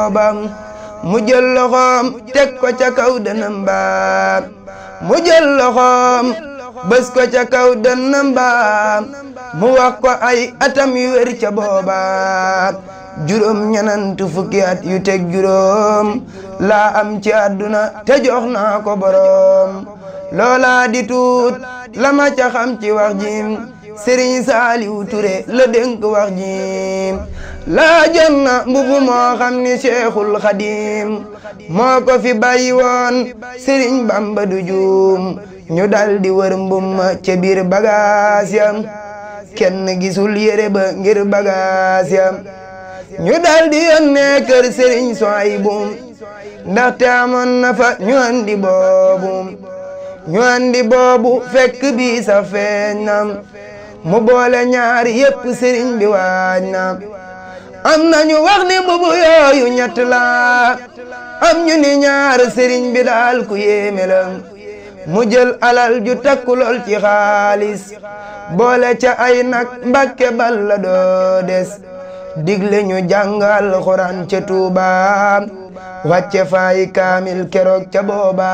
bam mu jël loxoom teg ko ca kaw dënam ba mu jël loxoom bës ko ca kaw dënam ba mu wax ko ay atam yu wér ca booba juróom ñenantu fukki at yu teg juróom laa am ci àdduna te jox naa ko boroom loola di tuut la ma ca xam ci wax jim sëriñ saaliw ture la dénk wax jim laa jot na mbubu moo xam ni cheikhul xadim moo ko fi bàyyi woon sëriñ bamba du juum ñu dal di wër mbum ca biir bagaas yam kenn gisul yére ba ngir bagaas yam ñu dal di yónnee kër sëriñ Suwaybu ndaxte amoon na fa ñu andi boobu ñu andi boobu fekk bi sa feeñ na mu boole ñaar yépp sëriñ bi waaj na am na ñu wax ni mbubu yooyu ñett la am ñu ni ñaar sëriñ bi daal ku yéeme la mu jël alal ju takku lool ci xaalis boole ca ay nag mbàkke bal la doo des digle ñu jàngal xuraan ca Tuuba wàcce faay kaamil keroog ca booba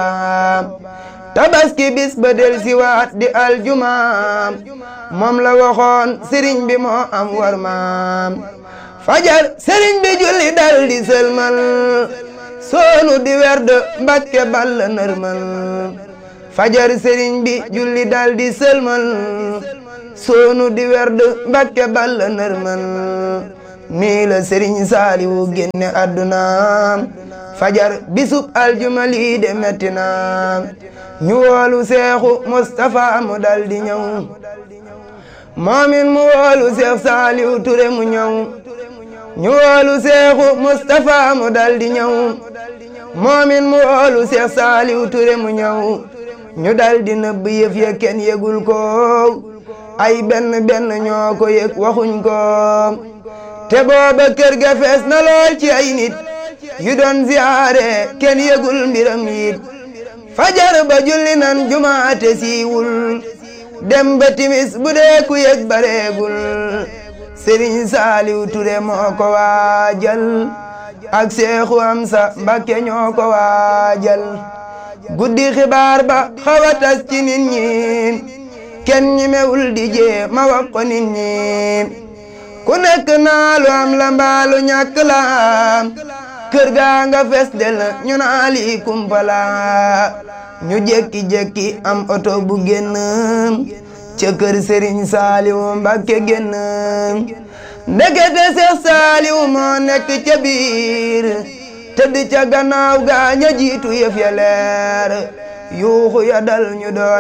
tabaski bis ba del si waat di aljuma moom la waxoon sëriñ bi moo am war maam fajar sëriñ bi julli dal di sëlmal soonu di werd mbàkke bal la nërmal fajar sëriñ bi julli dal di sëlmal soonu di werd mbàkke bal la nërmal nii la sëriñ saaliwu génne àdduna fajar bisub aljuma lii de metti na ñu woolu seexu Mustapha mu dal di ñëw moomin mu woolu seex saaliwu ture mu ñëw ñu woolu seexu Mustapha mu dal di ñëw moomin mu woolu seex saaliwu ture mu ñëw ñu dal di nëbb yëf ya kenn yëgul ko ay benn benn ñoo ko yëg waxuñ ko te booba kër ga fees na lool ci ay nit yu doon ziyaare kenn yëgul mbiram yit fajar ba julli nan jumaate siiwul dem ba timis bu dee ku yëg bareegul sëriñ saaliw ture moo ko waajal ak seexu amsa mbakke ñoo ko waajal guddi xibaar ba xawa tas ci nit ñi kenn ñi mewul di jee ma wax ko nit ñi ku nekk naa lu am la mbaalu ñàkk la kër gaa nga fes del ñu naa lii kumpala ñu jekki-jekki am oto bu génn ca kër Serigne Saliou Mbacké génn ndekete Seex Saliou moo nekk ca biir tëdd ca gannaaw gaa ña jiitu yëf ya leer yuuxu ya dal ñu door